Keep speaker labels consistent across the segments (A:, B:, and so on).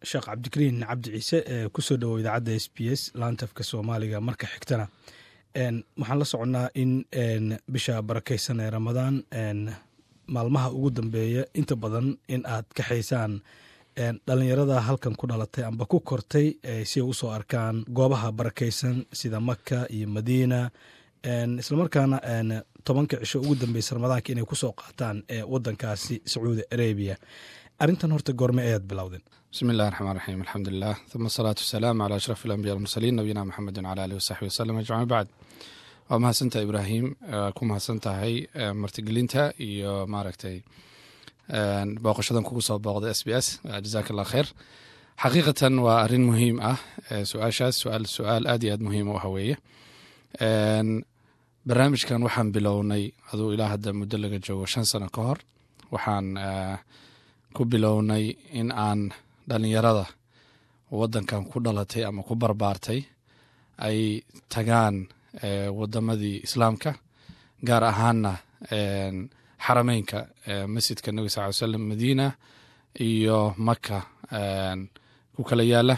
A: sheekh cabdikariin cabdi ciise ee kusoo dhowow idaacadda s b s laantafka soomaaliga marka xigtana waxaan la soconnaa in bisha barakaysan ee ramadaan maalmaha ugu dambeeya inta badan in aad kaxaysaan dhalinyarada halkan ku dhalatay amba ku kortay si ay usoo arkaan goobaha barakaysan sida maka iyo madiina islamarkaana tobanka cisho ugu dambeysa ramadaanka inay kusoo qaataan wadankaasi sacuudi arabiya arrintan horta goorme ayaad bilowdeen
B: bismi illahi raxmaan raxiim alxamdulilah uma asalaatu wasalaamu calaa ashraf alambiya almursaliin nabiyina maxamedin cala alihi wasaxbi wasalam ajmaciin bacd waa mahadsantaha ibraahim ku mahadsan tahay martigelinta iyo maaragtay booqashadan kugu soo booqda s b s jazak allah kheyr xaqiiqatan waa arrin muhiim ah su-aashaas suaal su-aal aad iyo aad muhiim u ah weeye barnaamijkan waxaan bilownay aduu ilaa hadda muddo laga joogo shan sano ka hor waxaan ku bilownay in aan dhalinyarada wadankan ku dhalatay ama ku barbaartay ay tagaan wadamadii islaamka gaar ahaanna xarameynka masjidka nabi sal ly slam madiina iyo maka ku kala yaala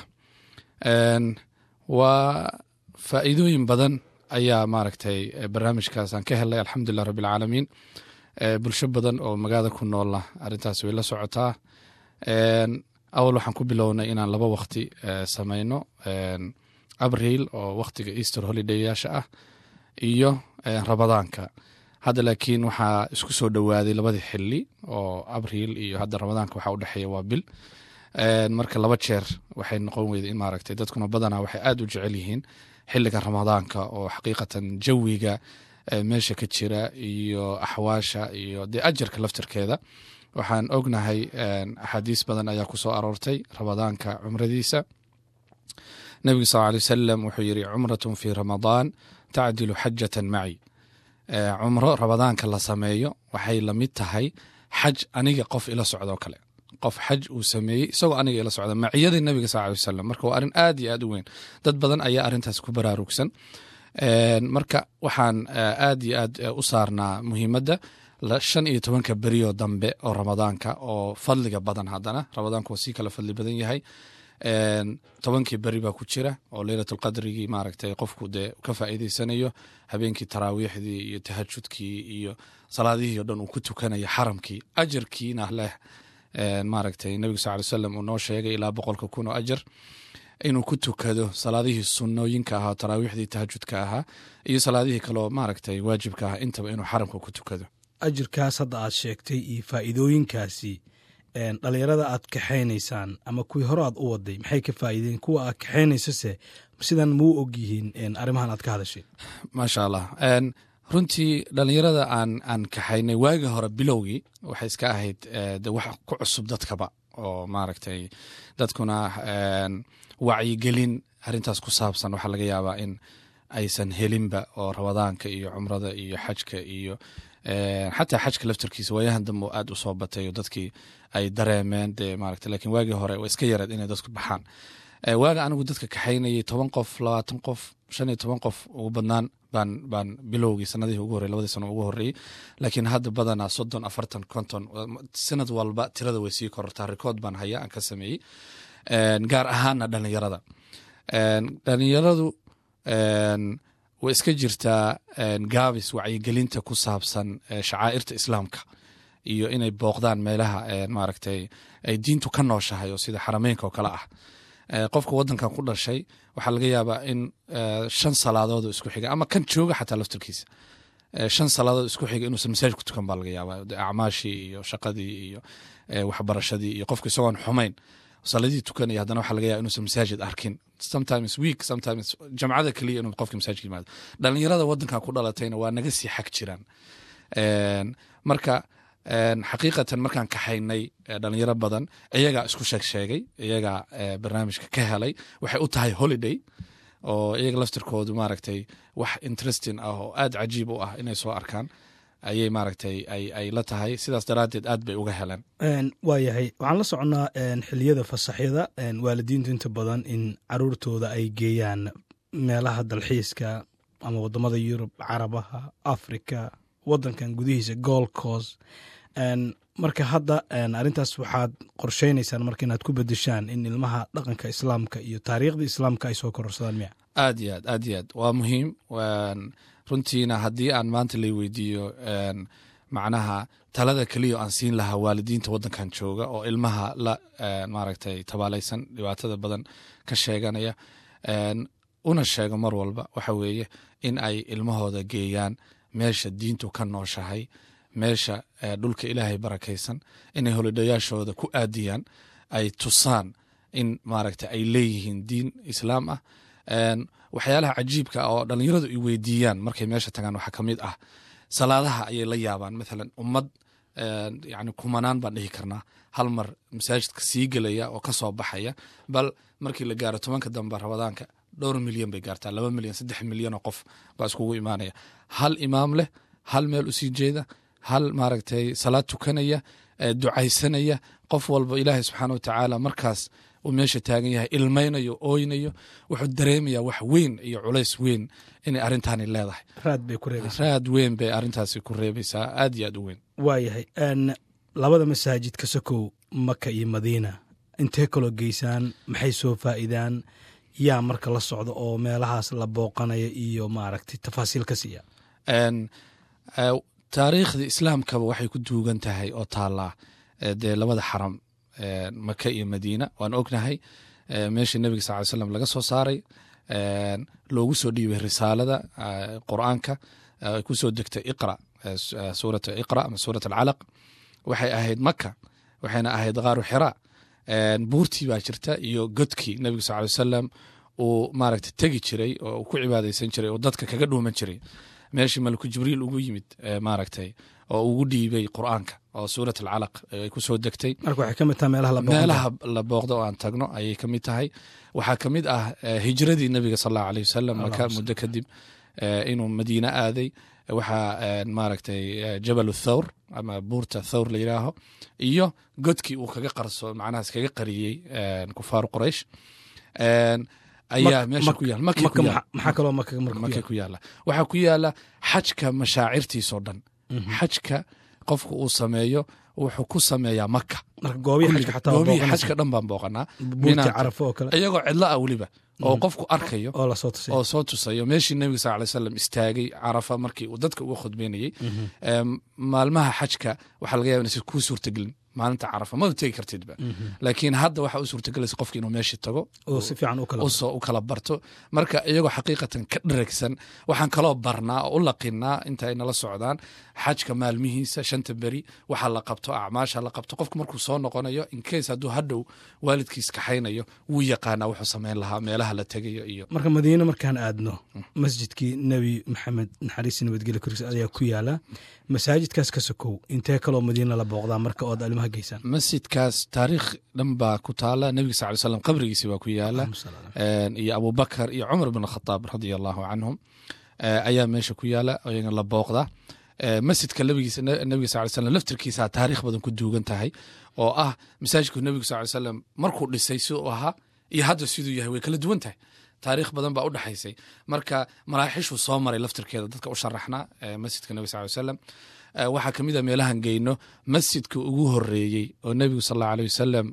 B: waa faa'iidooyin badan ayaa maaragtay barnaamijkaasaan ka helay alxamdulilah rabbi alcaalamiin bulsho badan oo magaalada ku noola arrintaas way la socotaa awal waxaan ku bilownay inaan laba wakti samayno abriil oo wakhtiga easter holidayyaasha ah iyo ramadaanka hadda laakiin waxaa isku soo dhowaaday labadii xili oo abriil iyo hadda ramadaanka waxaa udhexeeya waa bil marka laba jeer waxay noqon weyda in maaragtay dadkuna badanaa waxay aad u jecel yihiin xiliga ramadaanka oo xaqiiqatan jawiga meesha ka jira iyo axwaasha iyo dee ajarka laftirkeeda waxaan ognahay axaadiis badan ayaa ku soo aroortay ramadaanka cumradiisa nebigu sal alay wasalam wuxuu yiri cumratun fi ramadaan tacdilu xajatan maci cumro ramadaanka la sameeyo waxay lamid tahay xaj aniga qof ila socdoo kale qof xaj uu sameeyey isagoo aniga ila socda maciyadii nabiga sal alay wasalam marka waa arrin aad iyo aad u weyn dad badan ayaa arrintaas ku baraarugsan marka waxaan aad iyo aad u saarnaa muhiimadda shan iyo tobanka berioo dambe oo ramadaanka oo fadliga badan haddana ramadaanku waa sii kala fadli badan yahay tobankii beri baa ku jira oo leylatulqadrigii maaragtay qofku dee ka faa'iideysanayo habeenkii taraawiixdii iyo tahajudkii iyo salaadihii o dhan uu ku tukanayo xaramkii ajarkiina leh maaragtay nebigu sal ly slam uu noo sheegay ilaa boqolka kun oo ajar inuu ku tukado salaadihii sunnooyinka ahaa taraawiixdii tahajudka ahaa iyo salaadihii kaleo maaragtay waajibka ahaa intaba inuu xaramka ku tukado
A: ajirkaas hadda aad sheegtay iyo faa'iidooyinkaasi dhalinyarada aad kaxaynaysaan ama kuwii hore aad u waday maxay ka faa'iideen kuwa aad kaxaynaysase sidan muu og yihiin arrimahan aad ka hadashay
B: maasha allah runtii dhalinyarada aan aan kaxaynay waagi hore bilowgii waxay iska ahayd de wax ku cusub dadkaba oo maaragtay dadkuna wacyigelin arrintaas ku saabsan waxaa laga yaabaa in aysan helinba oo ramadaanka iyo cumrada iyo xajka iyo xataa xajka laftarkiisa waayahan dambe aad u soo batay oo dadkii ay dareemeen de maarata lakin waagii hore waa iska yareed inay dadku baxaan waaga anigu dadka kaxaynayay toban qof labaatan qof shan iyo toban qof ugu badnaan baan baan bilowgii sanadihii ugu horrey labadii sano ugu horreeyey laakiin hadda badanaa soddon afartan konton sanad walba tirada way sii korortaa rikood baan haya aan ka sameeyey gaar ahaana dhalinyarada dhalinyaradu way iska jirtaa gaabis wacyigelinta ku saabsan shacaa'irta islaamka iyo inay booqdaan meelaha maaragtay ay diintu ka nooshahay oo sida xarameynka oo kale ah qofka wadankan ku dhashay waxaa laga yaabaa in shan salaadood isku xiga ama kan jooga xataa laftarkiisa shan salaadood isku xiga inuusan masaajid ku tukan baa laga yaabaa acmaashii iyo shaqadii iyo waxbarashadii iyo qofka isagoon xumayn saladii tukanaya haddana waxaa laga yaaba inuusan masaajid arkin sometimes week sometimes jamcada keliya inuu qofka masaajidka yimaado dhalinyarada wadankan ku dhalatayna waa naga sii xag jiraan marka xaqiiqatan markaan kaxaynay dhalinyaro badan iyagaa isku sheeg sheegay iyagaa barnaamijka ka helay waxay u tahay holiday oo iyaga laftirkoodu maaragtay wax interesting ah oo aad cajiib u ah inay soo arkaan ayay maaragtay ay la tahay sidaas daraaddeed aad bay uga heleen
A: waayahay waxaan la soconnaa xiliyada fasaxyada waalidiintu inta badan in caruurtooda ay geeyaan meelaha dalxiiska ama wadamada yurub carabaha africa wadankan gudihiisa gold coast marka hadda arrintaas waxaad qorsheynaysaan marka inaad ku bedeshaan in ilmaha dhaqanka islaamka iyo taariikhda islaamka ay soo kororsadaan miya
B: aad iyo aad aad iyo aad waa muhiim runtiina haddii aan maanta lay weydiiyo macnaha talada keliya aan siin lahaa waalidiinta waddankan jooga oo ilmaha la maaragtay tabaalaysan dhibaatada badan ka sheeganaya una sheego mar walba waxa weeye in ay ilmahooda geeyaan meesha diintu ka nooshahay meesha dhulka ilaahay barakaysan inay holidhayaashooda ku aadiyaan ay tusaan in maaragta ay leeyihiin diin islaam ah waxyaalaha cajiibka oo dhalinyaradu ay weydiiyaan markay meesha tagaan waxaa ka mid ah salaadaha ayay la yaabaan mathalan ummad yani kumanaan baan dhihi karnaa hal mar masaajidka sii gelaya oo kasoo baxaya bal markii la gaaro tobanka dambe rabadaanka dhowr milyan bay gaartaa laba milyan saddex milyan oo qof baa iskugu imaanaya hal imaam leh hal meel usii jeeda hal maaragtay salaad tukanaya ducaysanaya qof walba ilaahay subxaana watacaala markaas uu meesha taagan yahay ilmaynayo ooynayo wuxuu dareemaya wax weyn iyo culays weyn inay arrintaani leedahay
A: raad bay ku reebaysaa
B: raad weyn bay arrintaasi ku reebaysaa aad iyo aad u weyn
A: waayahay labada masaajid ka sokow maka iyo madiina intee kaloo geysaan maxay soo faa'iidaan yaa marka la socda oo meelahaas la booqanaya iyo maaragtay tafaasiil ka siiya
B: taariikhdii islaamkaba waxay ku duugan tahay oo taallaa dee labada xaram maka iyo madiina waan ognahay meeshii nebiga sal ly slam laga soo saaray loogu soo dhiibay risaalada qur'aanka ay ku soo degtay iqra suurat iqra ama suurat alcalaq waxay ahayd maka waxayna ahayd qaaru xira buurtii baa jirta iyo godkii nebiga sal ly salam uu maaragta tegi jiray oo uu ku cibaadaysan jiray oo dadka kaga dhuuman jiray meeshii malku jibriil ugu yimid maaragtay oo ugu dhiibay qur'aanka oo suurat alcalaq ay ku soo degtay
A: marka waxay ka mid tahay meelaha la
B: meelaha la booqdo oo aan tagno ayay ka mid tahay waxaa ka mid ah hijradii nebiga sal allahu aleyh wasalam maka muddo kadib inuu madiine aaday waxaa maaragtay jabal thawr ama buurta thawr la yidhaaho iyo godkii uu kaga qarso macnahaas kaga qariyey kufaaru quraysh ayaa meesha ku yaal
A: maxaa kaloo maka
B: maka ku yaala waxaa ku yaala xajka mashaacirtiisoo dhan xajka qofka uu sameeyo wuxuu ku sameeyaa maka goobihii xajka dhan baan booqanaa iyagoo cidlo ah weliba oo qofku arkayo oo soo tusayo meeshii nebiga sal lay slam istaagay carafa markii uu dadka uga khudbeynayey maalmaha xajka waxaa laga yaba inaysan kuu suurtagelin maalinta carafa mada tegi kartidba laakiin hadda waxa u suurtagelaysa qofki inuu meeshii tago usoo u kala barto marka iyagoo xaqiiqatan ka dharagsan waxaan kaloo barnaa oo u laqinaa inta ay nala socdaan xajka maalmihiisa shanta beri waxa la qabto acmaasha la qabto qofku markuu soo noqonayo inkeys hadduu hadhow waalidkiis kaxaynayo wuu yaqaanaa wuxuu samayn lahaa meelaha la tegayo iyo
A: marka madiine markaan aadno masjidkii nebi maxamed naxariis nabadgelyo koris ayaa ku yaala masaajidkaas ka sokow intee kaloo madiina la booqdaa marka ood alimaha geysaan
B: masjidkaas taariikh dhan baa ku taala nebiga sal ly slam qabrigiisi baa ku yaala iyo abubakar iyo cumar bin khataab radia allahu canhum ayaa meesha ku yaala ayaga la booqdaa masjidka nebiga sal slam laftirkiisa taariikh badan ku duugan tahay oo ah masaajidku nebigu sal slam markuu dhisay siduu ahaa iyo hadda siduu yahay way kala duwan tahay taariikh badan baa u dhexaysay marka maraaxishuu soo maray laftirkeeda dadka u sharaxnaa masjidka nebig sal slam waxaa ka mid a meelahan geyno masjidka ugu horeeyey oo nebigu sal allahu aleh wasalam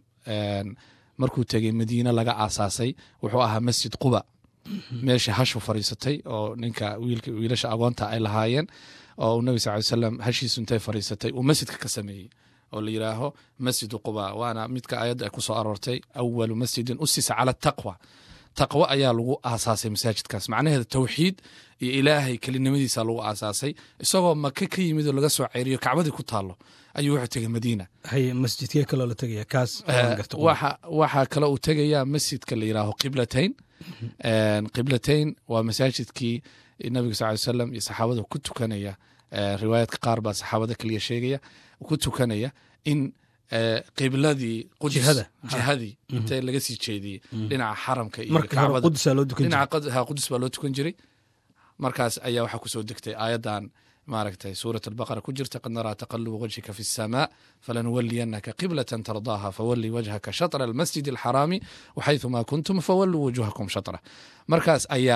B: markuu tegey madiine laga aasaasay wuxuu ahaa masjid quba meesha hashu fariisatay oo ninka wiilasha agoonta ay lahaayeen oo uu nebig sal ly slam hashiisu intay fariisatay uu masjidka ka sameeyey oo la yidhaaho masjidu quba waana midka ayadda ay ku soo aroortay awalu masjidin usisa cala taqwa taqwo ayaa lagu aasaasay masaajidkaas macnaheeda towxiid iyo ilaahay kelinimadiisa lagu aasaasay isagoo maka ka yimid oo laga soo ceyriyo kacbadii ku taalo ayuu wuxuu tegey madiina
A: masjidkee kaloo la tegaya kaas
B: waxaa kale uu tegayaa masjidka la yidhaaho qiblatayn qiblatayn waa masaajidkii nabiga sal ly slam iyo saxaabada ku tukanaya riwaayaadka qaar baa saxaabada kaliya sheegaya ku tukanaya in qibladii jihadii inta laga sii jeediyey dhinaca xaramka iyo kacbadadhinaca qudus baa loo tukan jiray markaas ayaa waxaa kusoo degtay aayadan maaragtay suurat albaqara ku jirta qad naraa taqaluba wajhika fi الsamaa falanuwaliyanaka qiblatan tardaaha fawali wajhaka shatra almasjid alxaraami waxayثuma kuntum fawaluu wujuhakum shatra markaas ayaa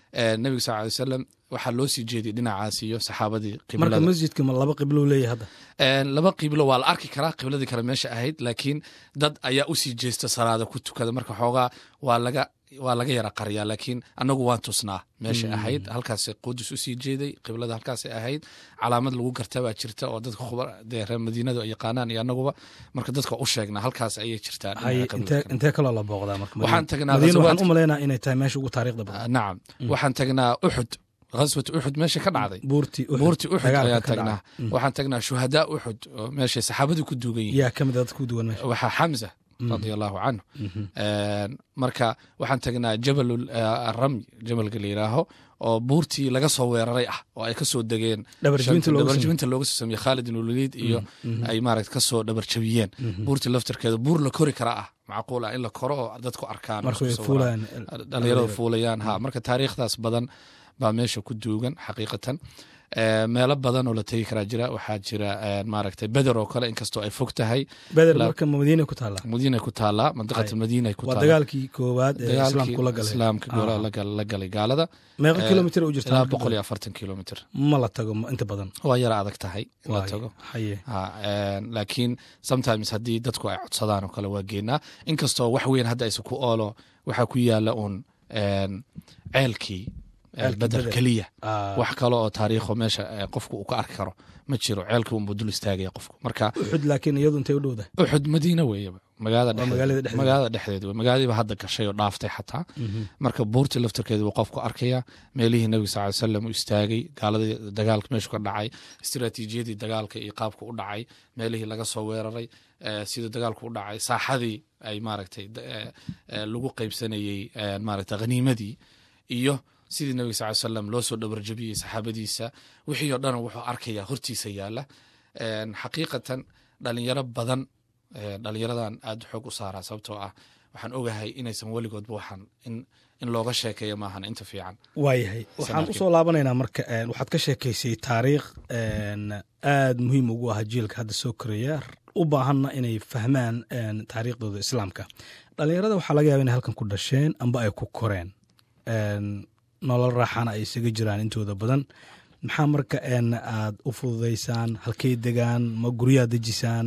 B: nebiga sal ly wasalam waxaa loo sii jeediyey dhinacaas iyo saxaabadii
A: marka
B: qiblada
A: masjidka ma laba qiblo leeyahay hadda
B: laba qiblo waa la arki karaa qibladii kale meesha ahayd laakiin dad ayaa usii jeesta salaada ku tukada marka xoogaa waa laga waa laga yara qariyaa laakiin anagu waan tusnaa meeshay ahayd halkaas qudus usii jeeday qiblada halkaasay ahayd calaamad lagu garta baa jirta oo dadka khubar dee reer madiinadu ay yaqaanaan iyo anaguba marka dadka u sheegnaa halkaas ayay jirtaa dhinaca
A: haye
B: qiblada
A: intee
B: kale.
A: intee kaloo la booqdaa marka
B: Waxaan tagnaa
A: madiina waxaan
B: ghazawaadka-
A: u malaynaa inay tahay meesha ugu taariikhda badan
B: nacam waxaan tagnaa uxud ghaswat uxud meesha ka dhacday
A: buurti Uxud,
B: buurti uxud
A: dagaalka
B: ayaan
A: ka
B: tagnaa
A: dhacay. Mm.
B: waxaan tagnaa shuhadaa uxud oo meeshay saxaabadu ku duugan yihiin
A: yaa ka mid a dad ku duwan meesha
B: waxaa xamza radia allahu canhu
A: Mhm.
B: Een, marka waxaan tagnaa jabal aramy jabalka la yidhaaho oo buurtii laga soo weeraray ah oo ay kasoo degeen
A: Dhabarjebinta looga
B: dhabarjebinta looga soo sameeyey khaalid ibn waliid iyo ay maaragta kasoo dhabarjabiyeen buurtii laftarkeeda buur la kori kara ah macquul ah in la koro oo dadku arkaan
A: marka way
B: isku sawiraan.
A: fuulayaan
B: dhalinyarada fuulayaan ha marka taariikhdaas badan baa meesha ku duugan xaqiiqatan Ee, meelo badan oo la tegi karaa jira waxaa jira ee, maaragtay beder oo kale inkastoo ay fog tahay
A: beder
B: La-
A: marka madiina ku taallaa
B: madiinay ku taallaa mandiqata
A: Ay.
B: madiinay ku
A: waa
B: taallaa
A: dagaalkii koowaad ee
B: dagaalkii
A: islaamku la galay
B: islaamka gola-
A: Ah.
B: la gal- la galay gaalada
A: meeqa
B: Eh,
A: kilomitir u jirta
B: ilaa
A: halka
B: boqol iyo
A: badan?
B: afartan kilomitr
A: ma la tago ma- inta badan
B: waa yara adag tahay in la
A: Waayo,
B: tago
A: haye
B: Ha, een, laakiin sometimes haddii dadku ay codsadaan oo kale waa geenaa inkastoo wax weyn hadda aysa ku oolo waxaa ku yaala uun een, ceelkii ee,
A: Ceelkii
B: beder
A: Beder.
B: keliya
A: Ah,
B: wax kale oo taariikho meesha ee, qofku uu ka arki karo ma jiro ceelkii unbuu dul istaagaya qofku marka
A: uxud laakiin iyadu intay u dhowda
B: uxud madiina weeyaba magaalada
A: Waa magaalada
B: dhexdeed
A: dhexdeeda.
B: magaalada dhexdeed wey magaaladiiba hadda gashay oo dhaaftay xataa marka buurtii laftarkeeda buu qofku arkaya meelihii nabiga sal ly salam uu istaagay gaaladii dagaalka meeshu ka dhacay istiraatiijiyadii dagaalka iyo qaabka u dhacay meelihii laga soo weeraray eh, siduu dagaalku u dhacay saaxadii ay maaragtay da- eh, eh, lagu qeybsanayey eh, maaragtay khaniimadii iyo sidii nabiga sal ly salam loo soo dhabarjabiyey saxaabadiisa wixii oo dhan wuxuu arkaya hortiisa yaala En, xaqiiqatan dhalinyaro badan eh, dhalinyaradan aad xoog u saaraa sababtoo ah waxaan ogahay inaysan weligoodba waxaan in in looga sheekeeyo maahan inta fiican
A: waayahay waxaan
B: Sanadkii.
A: usoo laabanaynaa marka een, waxaad ka sheekaysay taariikh een, aad muhiim ugu ah jiilka hadda soo koraya u baahanna inay fahmaan een, taariikhdooda islaamka dhalinyarada waxaa laga yaaba inay halkan ku dhasheen amba ay ku koreen een, nolol raaxana ay isaga jiraan intooda badan maxaa marka een, aad u fududaysaan halkay degaan ma guryaad dejisaan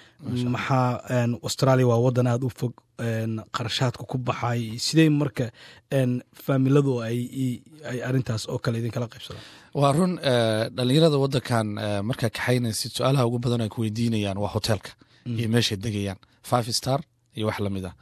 A: maxaa een, australia waa wadan aad u fog een, qarashaadka ku baxay sidee marka een, faamiladu ay ay arintaas oo kale idinkala qaybsadaan
B: waa run eh, dhalinyarada wadankan eh, markaa kaxaynaysid su-aalaha ugu badan ay ku weydiinayaan waa hoteelka iyo meeshay degayaan five star iyo wax lamid ah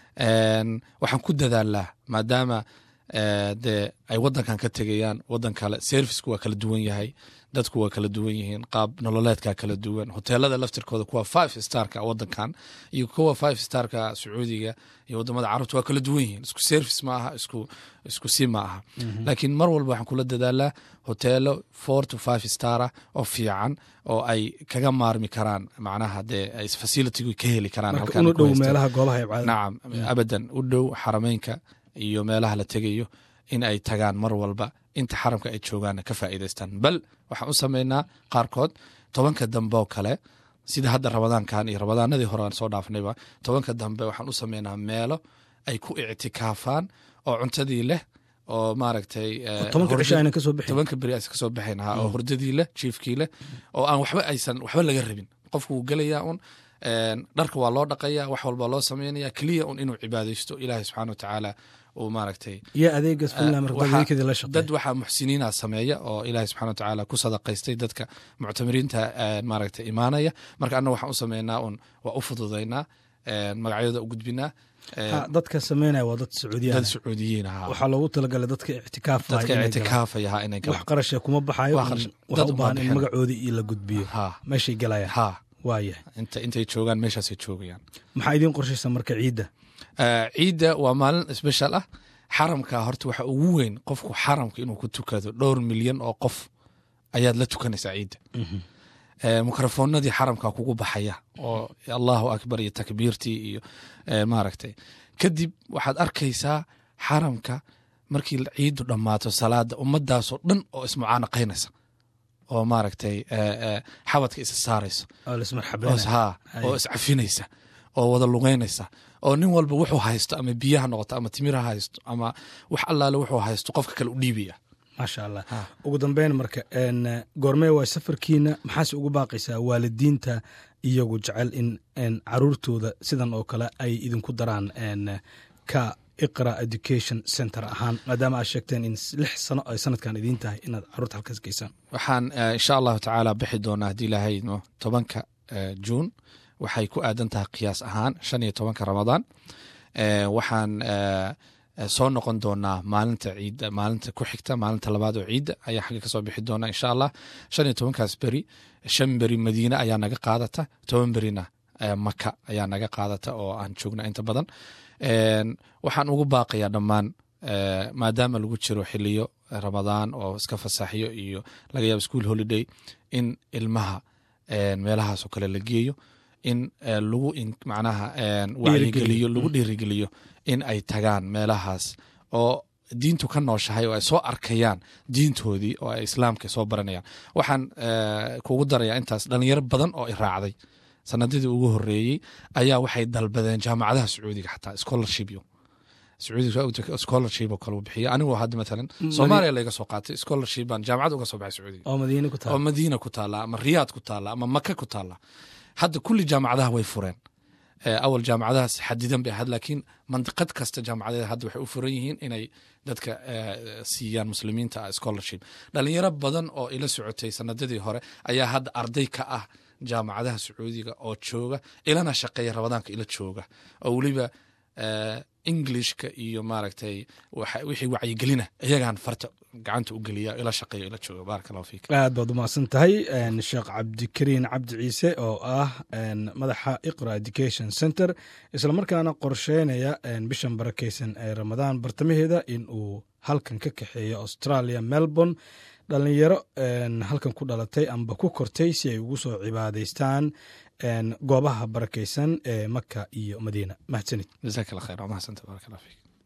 B: En, waxaan ku dadaalaa maadaama eh, dee ay wadankan ka tegayaan wadan kale serviceku waa kala duwan yahay dadku waa kala duwan yihiin qaab nololeedka kala duwan hoteelada laftirkooda kuwa five starka wadankan iyo kuwa five starka sacuudiga iyo wadamada carabta waa kala duwan yihiin isku service ma aha isku isku si ma aha laakiin mar walba waxaan kula dadaalaa hoteelo four to five star ah oo fiican oo ay kaga maarmi karaan macnaha dee ay facilitigu ka heli karaan
A: marka
B: halkan
A: unu
B: ay ku
A: dhow
B: haystaan.
A: meelaha goobaha ay caadada
B: nacam abadan u dhow xarameynka iyo meelaha la tegayo in ay tagaan mar walba inta xaramka ay joogaanna ka faa'iidaystaan bal waxaan u sameynaa qaarkood tobanka dambe oo kale sida hadda ramadaankan iyo ramadaanadii hore aan soo dhaafnayba tobanka dambe waxaan u sameynaa meelo ay ku ictikaafaan oo cuntadii leh oo maaragtay eh,
A: tobanka
B: hurdo-
A: cisho ayna kasoo bixin
B: tobanka beri aysan kasoo baxayn ha oo hurdadii leh jiifkii leh oo aan waxba aysan waxba laga rabin qofku wuu gelayaa un een, dharka waa loo dhaqaya wax walba loo sameynaya keliya un inuu cibaadaysto ilaahay subxaana watacaala uu maaragtay
A: iyo adeegas finland marka
B: waxaa-
A: adeegkadii la shaqeey
B: dad waxaa muxsiniina sameeya oo ilaahay subxana watacaala ku sadaqaystay dadka muctamiriinta een, maaragtay imaanaya marka annaga waxaan u sameynaa un waa u fududaynaa een, magacyada u gudbinaa een,
A: Ha, dadka sameynaya waa dad
B: dad
A: sacuudiyan
B: sacuudiyiin ahaa
A: waxaa loogu talagalay dadka ictikaafaya
B: dadka
A: inay galaan.
B: ictikaafaya ha inay
A: wax
B: galaan
A: qarasha kuma baxayo
B: Wax qarash-
A: waxaa
B: dad
A: u
B: uma
A: baahan in
B: bixin.
A: magacoodii iyo la gudbiyo
B: ha
A: meeshay galayaan
B: ha
A: waayahay
B: inta intay joogaan meeshaasay joogayaan
A: maxaa idiin qorshaysa marka ciidda
B: Eh, ciidda waa maalin special ah xaramka horta waxa ugu weyn qofku xaramka inuu ku tukado dhowr milyan oo qof ayaad la tukanaysaa ciidda Eh, mikrofoonadii xaramka kugu baxaya oo allahu akbar iyo takbiirtii iyo eh, maaragtay kadib waxaad arkaysaa xaramka markii ciiddu dhammaato salaada ummadaasoo dhan oo ismucaanaqaynaysa oo maaragtay eh, eh, xabadka isa saarayso
A: oo
B: oo
A: laismarxabeynaya
B: haa oo iscafinaysa oo wada lugeynaysa oo nin walba wuxuu haysto ama biyaha noqoto ama timir ha haysto ama wax allaale wuxuu haysto qofka kale u dhiibaya
A: maasha allah ugu dambeyn marka goormee waa safarkiina maxaase ugu baaqaysaa waalidiinta iyagu jecel in caruurtooda sidan oo kale ay idinku daraan ka iqra education center ahaan maadaama aad sheegteen in lix sano ay sanadkan idiin tahay inaad caruurta halkaas geysaan
B: waxaan insha allahu tacaala bixi doonaa haddii ilaahayno tobanka juun waxay ku aadan tahay qiyaas ahaan shan iyo tobanka ramadaan waxaan soo noqon doonaa maalinta ciidda maalinta ku xigta maalinta labaad oo ciidda ayaa xagga kasoo bixi doona insha allah shan iyo tobankaas beri shan beri madiine ayaa naga qaadata toban berina maka ayaa naga qaadata oo aan joogna inta badan waxaan ugu baaqayaa dhammaan maadaama lagu jiro xiliyo ramadaan oo iska fasaxyo iyo laga yaabo school holiday in ilmaha meelahaasoo kale la geeyo in lagu macnaha wacyigeliyo lagu dhiirigeliyo in ay tagaan meelahaas oo diintu ka nooshahay oo ay soo arkayaan diintoodii oo ay islaamka soo baranayaan waxaan kugu darayaa intaas dhalinyaro badan oo i raacday sanadadii ugu horeeyey ayaa waxay dalbadeen jaamacadaha sacuudiga xataa scholarshipyo sacuudiga scholarship oo kale uu bixiya anigoo hadda matalan soomaaliya layga soo qaatay scholarship baan jaamacad uga soo baxay sacuudiga
A: oo madiine ku taala
B: oo madiina ku taala ama riyaad ku taala ama maka ku taala hadda kulli jaamacadaha way fureen awal jaamacadahaas xadidan bay ahayd laakiin mandiqad kasta jaamacadeeda hadda waxay u furan yihiin inay dadka siiyaan muslimiinta scholarship dhalinyaro badan oo ila socotay sanadadii hore ayaa hadda arday ka ah jaamacadaha sacuudiga oo jooga ilana shaqeeya ramadaanka ila jooga oo weliba englishka iyo maaragtay wixii wacyigelina iyagaan farta gacanta u geliya ila shaqeeyo ila jooga baaraka allahu fiik
A: aad baad umahadsan tahay sheekh cabdikariin cabdi ciise oo ah madaxa iqra education center islamarkaana qorsheynaya bishan barakeysan ee ramadaan bartamaheeda in uu halkan ka kaxeeyo australia melbourne dhalinyaro halkan ku dhalatay amba ku kortay si ay ugu soo cibaadaystaan goobaha barakeysan ee maka iyo madiina mahadsanid
B: jazaak allah khayr waa mahadsantahy baaraka allah fiik